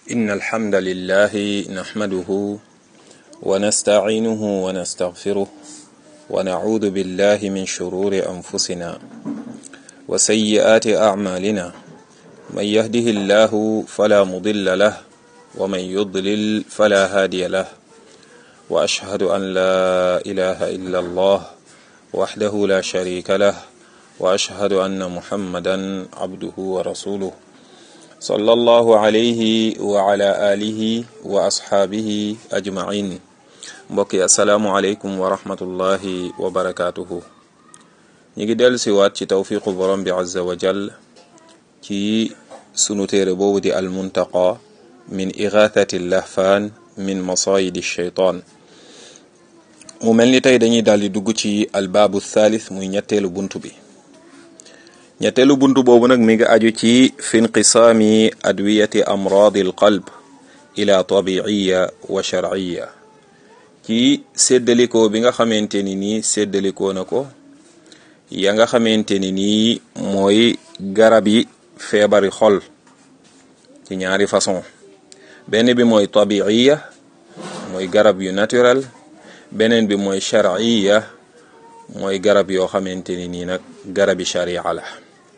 إن الحمد لله نحمده ونستعينه ونستغفره ونعوذ بالله من شرور أنفسنا وسيئات أعمالنا من يهده الله فلا مضل له ومن يضلل فلا هادي له وأشهد أن لا إله إلا الله وحده لا شريك له وأشهد أن محمدا عبده ورسوله صلى الله عليه وعلى آله وأصحابه أجمعين mbokki asalaamualeykum wa rahmatullahi wa barakaatuhu ñu ngi dellu si waat ci tawfiqu borom bi azza wa jal ci sunu téere boobu di almuntaqa min igathati lahfaan min masayidi shaytaan mu mel ni tey dañuy daal di dugg ci albaabu thalith muy ñetteelu bunt bi ñetteelu bunt boobu nag mi ngi aju ci fi inqisaami adwiyati amraadi alqalb ila tabiiya wa sharciya ci séddalikoo bi nga xamante ni nii séddalikoo na ko ya nga xamante ni nii mooy garab yi feebari xol ci ñaari façon benn bi mooy tabiiya mooy garab yu naturel beneen bi mooy sharciya mooy garab yoo xamante ni nii nag garabi sharia la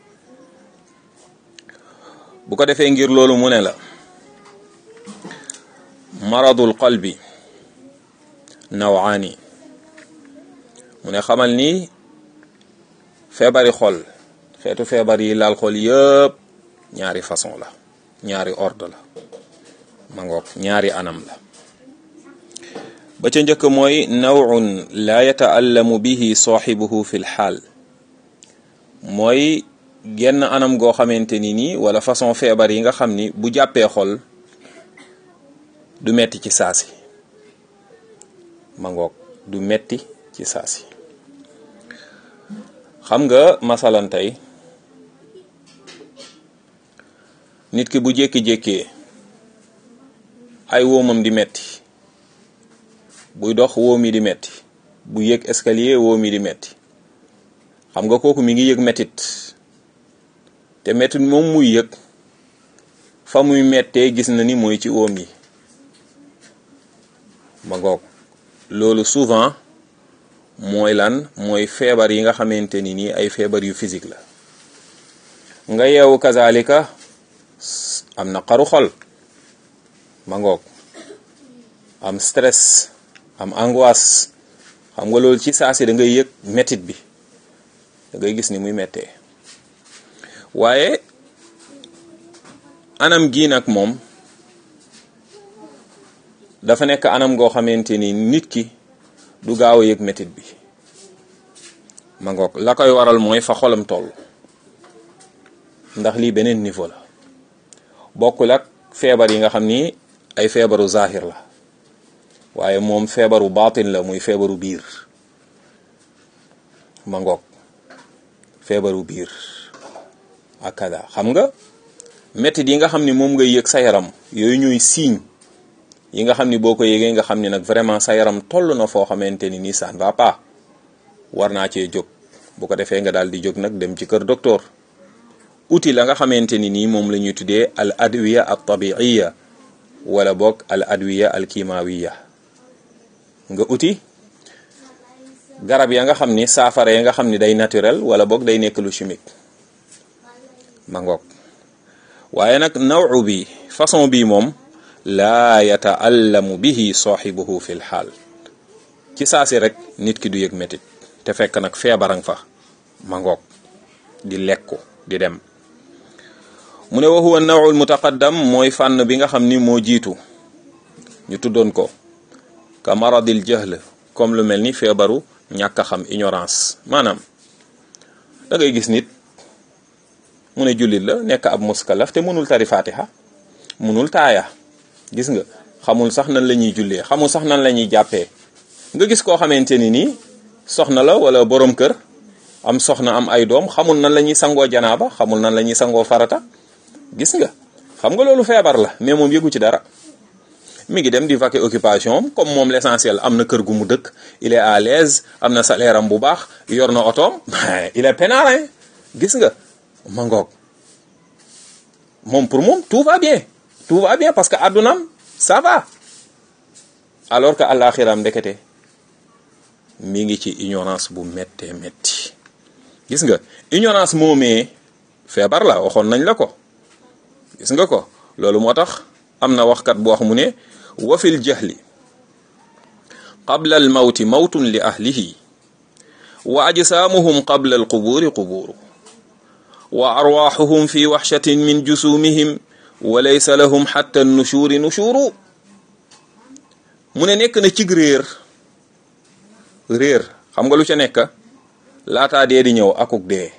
bu ko defee ngir loolu mu ne la maradul qalbi nawaani mu ne xamal ni feebari xol xeetu feebar yi laal xol yëpp ñaari façon la ñaari ordre la ma ngoog ñaari anam la ba ca njëkk mooy nawun laa yataallamu bihi saaxibuhu fi lxaal mooy genn anam goo xamante ni nii wala façon feebar yi nga xam ni bu jàppee xol du metti ci saasi ma ngoog du metti ci saasi xam nga masalan tey nit ki bu jékki-jékkee ay woomam di metti buy dox woom yi di metti bu yëg escalier woom yi di metti xam nga kooku mi ngi yëg mettit te mettit moom muy yëg fa muy mettee gis na ni mooy ci woom yi ma ngoog loolu souvent mooy lan mooy feebar yi nga xamante ni nii ay feebar yu physique la nga yeewu kazalika am na xaru xol ma ngoog am stress am angoisse xam nga loolu ci saasi da ngay yëg mettit bi da ngay gis ni muy mettee waaye anam gii nag moom dafa nekk anam goo xamante ni nit ki du gaaw a yëg mettit bi ma ngoog la koy waral mooy fa xolam toll ndax lii beneen niveau la bokkul ak feebar yi nga xam ni ay feebaru zahir la waaye moom feebaru baatin la muy feebaru biir ma ngoog feebaru biir ak kada xam nga mettit yi nga xam ni moom ngay yëg sa yaram yooyu ñuy signe yi nga xam ni boo ko yëgee nga xam ni nag vraiment sa yaram toll na foo xamante ni nii ça ne va pas war naa cee jóg bu ko defee nga daal di jóg nag dem ci kër docteur outil la nga xamante ni nii moom la ñuy tuddee al adwiya al tabiiya wala boog al adwiya al kimawiya nga uti garab ya nga xam ni saafara ya nga xam ni day naturel wala boog day nekk lu chimique ma ngoog waaye nag nawu bi façon bii moom laa yataallamu bihi saaxibuhu fi lxaal ci saasi rek nit ki du yëg métit te fekk nag feebarang fa ma ngoog di lekku di dem mu ne wa huwa nawul mutaqaddam mooy fànn bi nga xam ni moo jiitu ñu tuddoon ko ka maradil jahl comme lu mel ni feebaru ñàkk a xam ignorance maanaam da ngay gis nit mu ne jullit la nekk ab muskalaf te mënul tari fatiha mënul taaya gis nga xamul sax nan la ñuy jullee xamul sax nan la ñuy jàppee nga gis koo xamante ni nii soxna la wala borom kër am soxna am ay doom xamul nan la ñuy sangoo janaaba xamul nan la ñuy sangoo farata gis nga xam nga loolu feebar la mais moom yëgu ci dara mi ngi dem di vaquer occupation comme moom l'essentiel am na kër gu mu dëkk il est à l'aise am na salaire am bu baax yor na otoom il est peinard gis nga ma ngoog moom pour moom tout va bien tout va bien parce que àddunaam ça va alors que àllaaxiram ndekete mi ngi ci ignorance bu méttee métti gis nga ignorance moomee feebar la waxoon nañ la ko gis nga ko loolu moo tax am na waxkat bu wax mu ne wa fil jahli qabla al mawti mawtun li ahlihi wa ajsaamuhum qabla al qubuuri qubuuru wa arwaaxuhum fi waxshatin min jusumihim wa laysa lahum xatta nushuuri nushuuru mu ne nekk na cig réer réer xam nga lu ca nekk laataa dee di ñëw akuk dee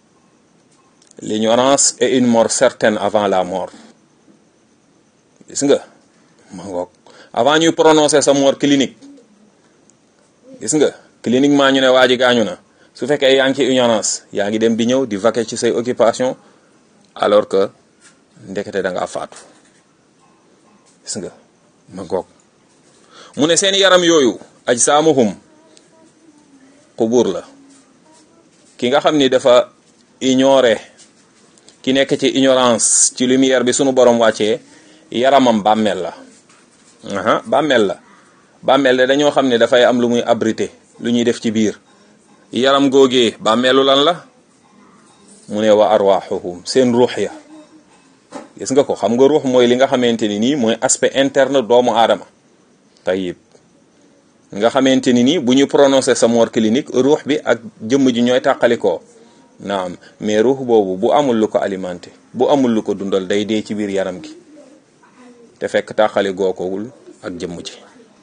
l'ignorance est une mort certaine avant la mort gis nga ma ngoog avant ñuy prononcer sa mort clinique gis nga cliniquement ñu ne waa ji gaañu na su fekkee yaa ngi ci ignorance yaa ngi dem di ñëw di vaquer ci say occupation alors que ndekete da ngaa faatu gis nga ma ngoog mu ne seen yaram yooyu aj saamuhum xubur la ki nga xam ni dafa ignorer ki nekk ci ignorance ci lumière bi sunu borom wàccee yaramam bàmmeel la aha bàmmeel la bàmmeel de dañoo xam ne dafay am lu muy abrité lu ñuy def ci biir yaram googee bàmmeelu lan la mu ne wa arwaxuhum seen ruux ya gis nga ko xam nga ruux mooy li nga xamante ni nii mooy aspect interne doomu aadama tayib nga xamante ni nii bu ñu prononcé sa mort clinique ruux bi ak jëmm ji ñooy tàqalikoo naam mais ruux boobu bu amul lu ko alimenté bu amul lu ko dundal day dee ci biir yaram gi te fekk tàqali gookowul ak jëmm ji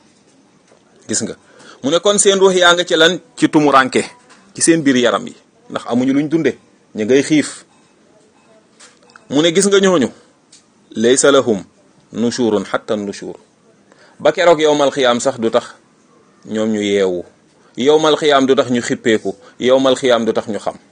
gis nga mu ne kon seen ruux yaa nga ci lan ci tumuranke ci seen biir yaram yi ndax amuñu luñ dunde ñu ngay xiif mu ne gis nga ñooñu laysa lahum nushurun hatta nushur ba keroog yowmal xiyaam sax du tax ñoom ñu yeewu yowmal xiyaam du tax ñu xippeeku yowmal xiyaam du tax ñu xam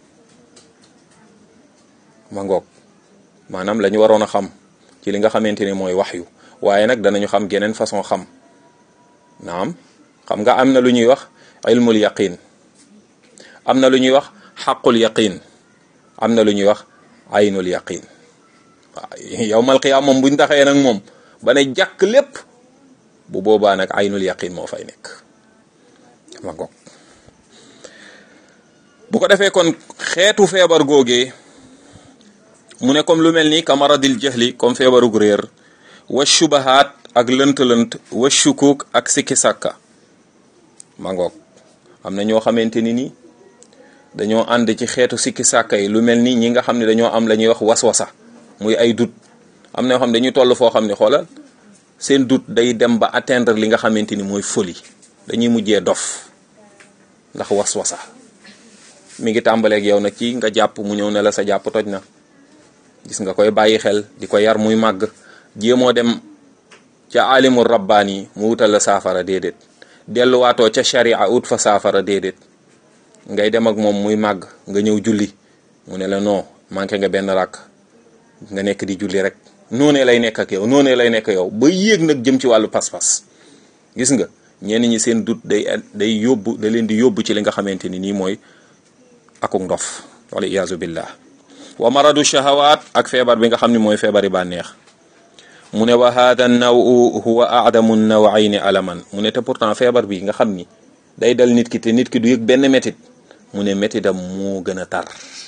ma ngoog maanaam la ñu waroon a xam ci li nga xamante ni mooy wax yu waaye nag danañu xam geneen façon xam naam xam nga am na lu ñuy wax ilmul yaqin am na lu ñuy wax xaqul yaqin am na lu ñuy wax aynul yaqin waaw yowmal xiyaam moom buñ taxee nag moom ba ne jàkk lépp bu boobaa nag aynul yaqin moo fay nekk ma ngoog bu ko defee kon xeetu feebar googee mu ne comme lu mel ni kamaradil jahli comme feebarug réer wa shubahaat ak lënt-lënt wa shukuk ak sikki sàkka ma ngoog am na ñoo xamante ni ni dañoo ànd ci xeetu sikki sàkka yi lu mel ni ñi nga xam ne dañoo am la ñuy wax waswasa muy ay dut am na yoo xam ne dañuy toll foo xam ne xoolal seen dut day dem ba atteindre li nga xamante ni mooy folie dañuy mujjee dof ndax waswasa mi ngi tàmbaleeg yow nag ci nga jàpp mu ñëw ne la sa jàpp toj na gis nga koy bàyyi xel di ko yar muy màgg jéemoo dem ca alimul rabbaani mu wutal la saafara déedéet delluwaatoo ca sharia ut fa saafara déedéet ngay dem ak moom muy màgg nga ñëw julli mu ne la non manqué nga benn rakk nga nekk di julli rek noonee lay nekk ak yow noonee lay nekk yow ba yéeg nag jëm ci wàllu pas-pas gis nga ñenn ñi seen dut day day yóbbu da leen di yóbbu ci li nga xamante ni nii mooy akuk ndof wala iyaazu billah wa maradu shahawaat ak feebar bi nga xam ne mooy feebari bànneex mu ne wa hada nawu huwa aadamu nawayni alaman mu ne te pourtant feebar bi nga xam ni day dal nit ki te nit ki du yëg benn métit mu ne métitam moo gën a tar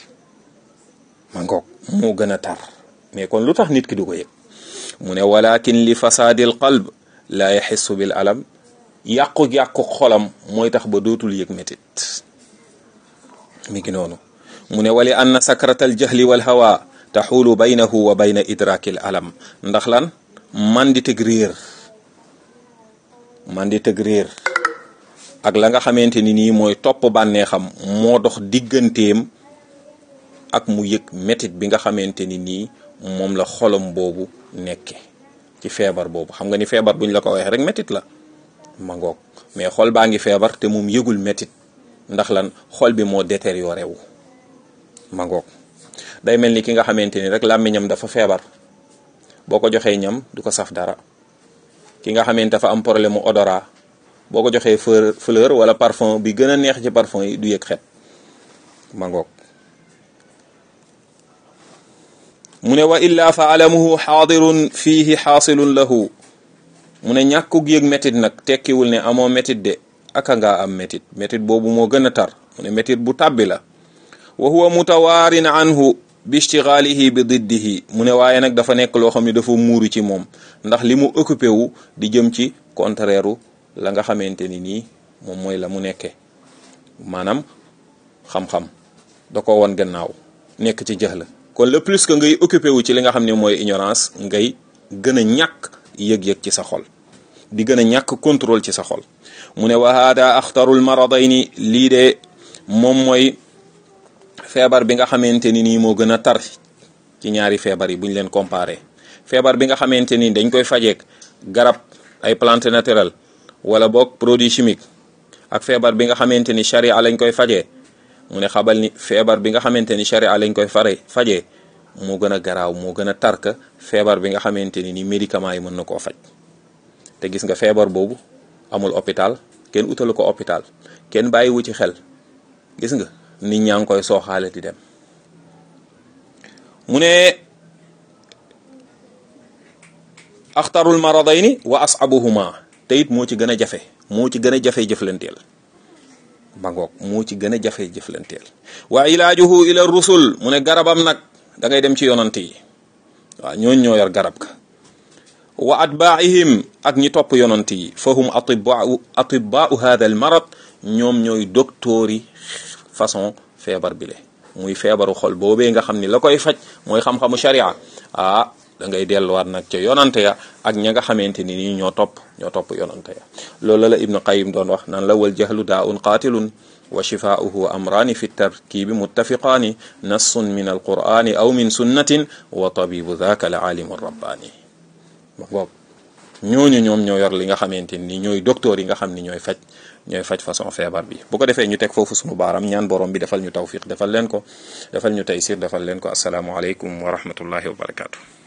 ma ngoog moo gën a tar mais kon lu tax nit ki du ko yëg mu ne walakin li fasaadil qalb laa yaxissu bil alam yàqu-yàqu xolam mooy tax ba dootul yëg métit mi ngi noonu mu ne wali anna sakratal jahli wal hawa taxulu baynahu wa bayna idrakil alam ndax lan man di tëg réer man di tëg réer ak la nga xamante ni nii mooy topp bànneexam moo dox digganteem ak mu yëg métit bi nga xamante ni nii moom la xolam boobu nekke ci feebar boobu xam nga ni feebar buñ la ko waxee rek métit la ma ngoog mais xol baa ngi feebar te moom yëgul métit ndax lan xol bi moo détérioré wu ma ngoog day mel ni ki nga xamante ni rek làmmiñam dafa feebar boo ko joxee ñam du ko saf dara ki nga xamante dafa am problème mu odorat boo ko joxee fleur wala parfum bi gën a neex ci parfum yi du yëg xet ma ngoog mu ne wa illa fa alamuhu xaadirun fiihi xaasilun lahu mu ne ñàkkug yëg métit nag tekkiwul ne amoo métit de aka ngaa am métit métit boobu moo gën a tar mu ne métit bu tàbbi la wa huwa mutawaarin anhu bi ishtigaalihi bi diddihi mu ne waaye nag dafa nekk loo xam ne dafa muuru ci moom ndax li mu occupé wu di jëm ci contraire la nga xamante ni nii moom mooy la mu nekkee maanaam xam-xam da ko woon gannaaw nekk ci jëx la kon le plus que ngay occupé wu ci li nga xam ne mooy ignorance ngay gën a ñàkk yëg-yëg ci sa xol di gën a ñàkk contrôle ci sa xol mu ne wa hada axtarul maradayni lii de moom mooy feebar bi nga xamante ni nii moo gën a tar ci ñaari feebar yi bu ñu leen comparé feebar bi nga xamante ni dañ koy fajeek garab ay plante naturelle wala boog produit chimique ak feebar bi nga xamante ni charia lañ koy fajee mu ne xabal ni feebar bi nga xamante ni charia lañ koy fare fajee moo gën a garaaw moo gën a tarka feebar bi nga xamante ni ni médicament yi mën na koo faj te gis nga feebar boobu amul hôpital kenn utalu ko hôpital kenn bàyyiwu ci xel gis nga nit ñaa ngi koy sooxaale di dem mu ne axtarul maradayni wa asabuhuma te it moo ci gën a jafe moo ci gën a jafe jëflanteel bangoog moo ci gën a jafe jëflanteel wa ilaajuhu ila rusul mu ne garabam nag da ngay dem ci yonant yi waaw ñooñ ñoo yor garab ka wa atbaihim ak ñi topp yonant yi fahum atibau atibau hada al marad ñoom ñooy docteur yi façon feebar bi le muy feebaru xol boobee nga xam ni la koy faj mooy xam-xamu sharia ah da ngay delluwaat nag ca yonante ya ak ña nga xamante ni nii ñoo topp ñoo topp yonante ya loolu la ibnu qayim doon wax naan la wal jahlu daa un qaatilun wa shifaauhu amraani fi tarkibi muttafiqaani nassun min alqur'ani aw min sunnatin wa tabibu dhaka la alimu rabbaani ma boog ñooñu ñoom ñoo yor li nga xamante ni ñooy docteur yi nga xam ni ñooy faj ñooy faj façon feebar bi bu ko defee ñu teg foofu sunu baaram ñaan borom bi defal ñu tawfiq defal leen ko defal ñu taysir defal leen ko asalaamualeykum wa rahmatullahi wa barakatu